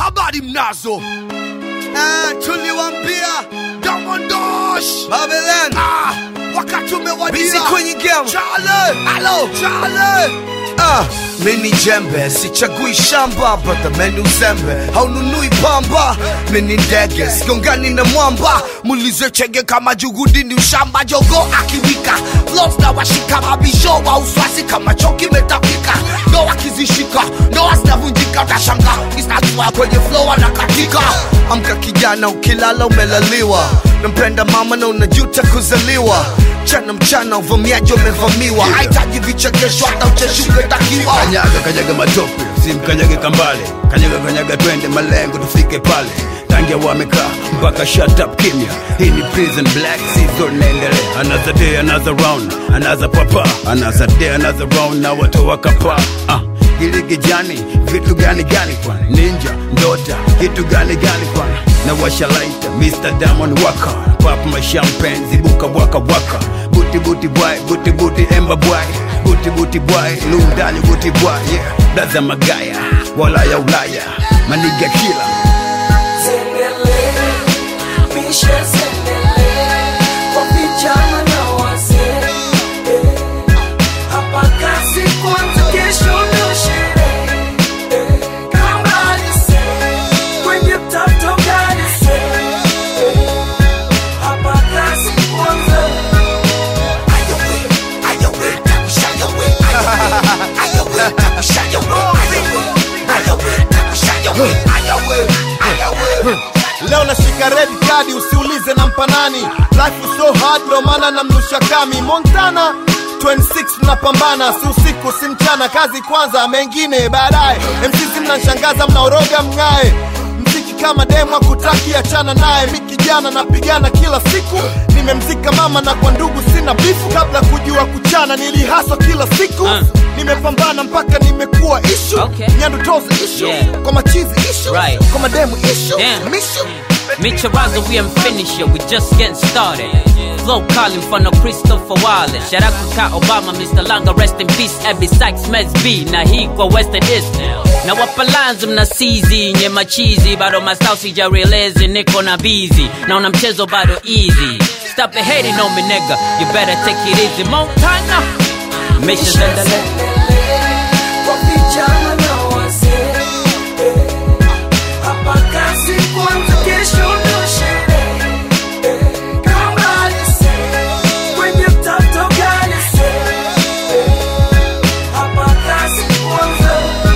habari mnazo Ah, tuliwambia Damondosh Babylon ah, wakati busy umewadia kwenye game. Chale Alo. Chale Ah, mini jembe sichagui shamba brother meni uzembe haununui pamba mini ndege sigongani na mwamba mulize chenge kama juhudi ni ushamba jogo akiwika los na washika mabisho wa uswasi kama choki metapika ndo akizishika ndo zinavunjika utashanga isnatua kwenye flow anakatika amka kijana ukilala umelaliwa nampenda mama na unajuta kuzaliwa mchana mchana uvamiaji umevamiwa hahitaji vichekesho hata ucheshi ungetakiwa kanyaga kanyaga matope simkanyage kambale kanyaga kanyaga twende malengo tufike pale tangia wamekaa mpaka shut up kimya hii ni prison black season naendelea another day another round another papa another day another round na watu wakapa ah giligijani vitu gani gani kwani ninja ndota kitu gani gani kwani na washalaita Mr. Diamond waka pop my champagne zibuka waka waka buti buti boy buti buti emba boy buti buti boy lundani buti boy yeah daza magaya wala ya ulaya maniga kila Zengele, mishe zengele, kwa vijana na wazee. Eh, Hapa kazi kwanza, kesho ndo sherehe. Eh, kama alise, kwenye mtato kalise. Eh, Hapa kazi kwanza. leo nashika red kadi usiulize na mpanani life is so hard ndo maana namnusha kami montana 26 mnapambana si usiku si mchana kazi kwanza mengine baadaye msisi mnanshangaza mnaoroga mng'ae mziki kama demu akutaki achana naye mi kijana napigana kila siku nimemzika mama na kwa ndugu sina bifu kabla kujua kuchana nilihaswa kila siku nimepambana mpaka nimekuwa ishu Okay. nyandu tozi ishu Yeah. kwa machizi ishu Right. kwa mademu ishu Damn. mishu Micharazo, we ain't finished yet, we just getting started. Flow calling from no Christopher Wallace. Shout out to Ka Obama, Mr. Langa, rest in peace. Abby Sykes, Mez B, na hii kwa Western East. Na wapa lines mna sizi, nye machizi, bado masau sijarealize, niko na busy. Naona mchezo bado easy. Stop the hating on me, nigga. You better take it easy. Montana. Missions in the land. kwa vijana na wazee. Eh, Hapa kazi kwanza, kesho ndo sherehe. Eh, kama alise, kwenye mtato kalise. Eh, Hapa kazi kwanza.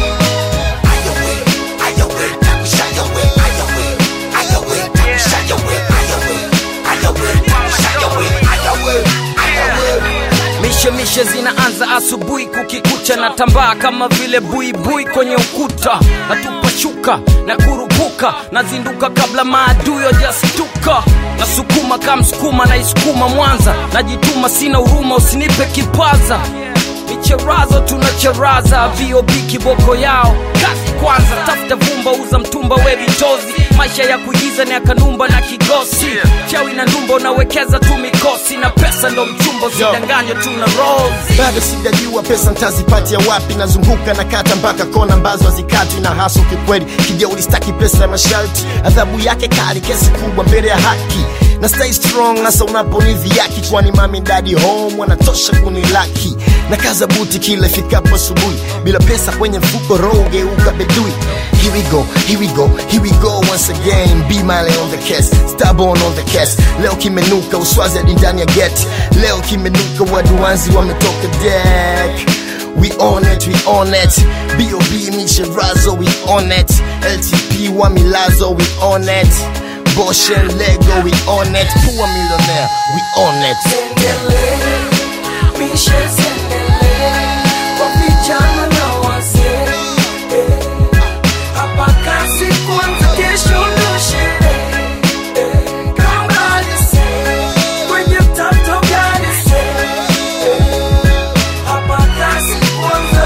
mishemishe zinaanza asubuhi kukikucha na tambaa kama vile buibui kwenye ukuta natupashuka na kurupuka nazinduka kabla maadui wajastuka nasukuma kamsukuma naisukuma mwanza najituma sina huruma usinipe kipaza micherazo tunacheraza vob kiboko yao kazi kwanza tafuta vumba uza mtumba we vitozi maisha ya kuigiza ni akanumba na kigosi chawi na ndumba unawekeza tu mikosi na pesa ndo mchumba usidanganywe tu na rosi bado sijajua pesa ntazipatia wapi nazunguka na kata mpaka kona ambazo hazikatwi na haso kikweli kijeuri staki pesa ya masharti adhabu yake kali kesi kubwa mbele ya haki na stay strong hasa unaponidhiaki kwani mami dadi home wanatosha kunilaki na kaza buti kila ifikapo asubuhi bila pesa kwenye mfuko roho geuka bedui Here we go, here we go, here we go once again Be Miley on the case, stubborn on the case Leo kimenuka uswazi hadi ndani ya get Leo kimenuka waduanzi wametoka deck We on it, we on it B.O.B. Micherazo, we on it LTP wa Milazo, we on it Bosch and Lego, we on it Poor millionaire, we on it Zengele, mishe zengele, kwa vijana na wazee. Eh, Hapa kazi kwanza, kesho ndo sherehe. Eh, kama alise, kwenye mtato kalise. Eh, Hapa kazi kwanza.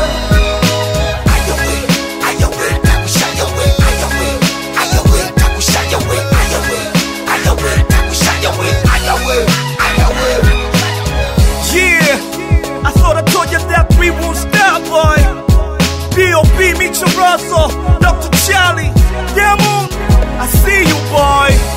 Yeah, I thought I told you that we won't stop, boy. B.O.B. Micharazo, Dr. Charlie, Yeah, moon. I see you, boy.